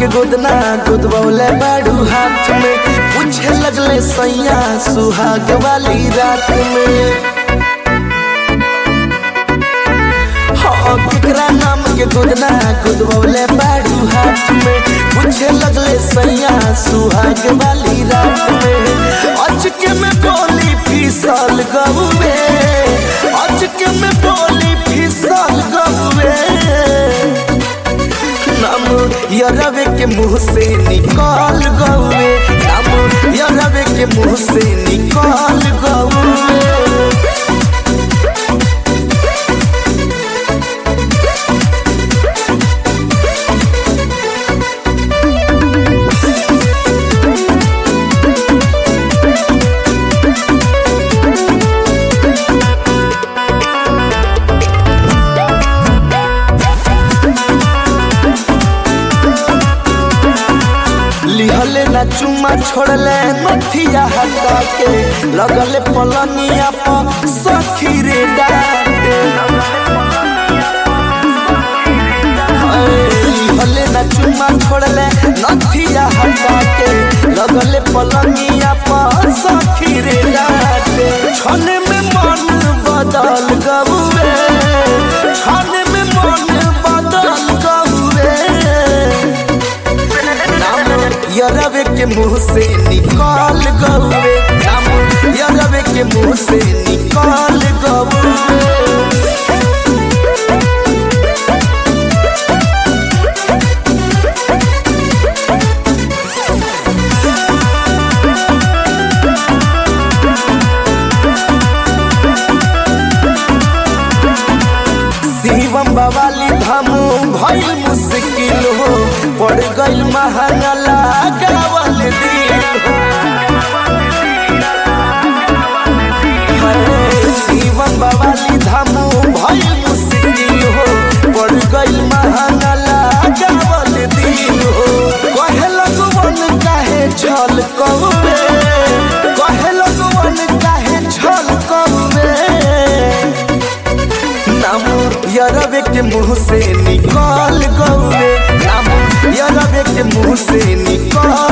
गोदना गोदबौले बाड़ू हाथ में पूछे लगले सैया सुहाग वाली रात में हाँ केकरा नाम के गोदना गोदबौले बाड़ू हाथ में पूछे लगले सैया सुहाग वाली रात में अचके में बोली फिसल गहुए अचके में बोली फिसल गहुए नाम यरवे के मुंह से निकाल गौए नाम यरवे के मुंह से निकाल गौए लिहले ना चुम्मा छोड़ले नथिया हटा के लगले पलनिया पर सखी रे डाटे लिहले ना चुम्मा छोड़ले नथिया हटा के लगले पलनिया पर सखी रे डाटे छन में मन बदल गबुए छन में मन बदल गबुए यरवे के मुंह से निकाल गौरे नाम यरवे के मुंह से निकाल गौरे शिवम बवाली धामू भइल मुश्किल हो पड़ गइल महंगा लगावल दिल हो अरे शिवम बवाली धामू भइल मुश्किल हो पड़ गइल महंगा लगावल दिल हो कहे लगवन काहे छल कौवे कहे लगवन काहे छल कौवे नाम यरवे के मुंह से निकाल गौरे नाम यरवे के मुंह से निकाल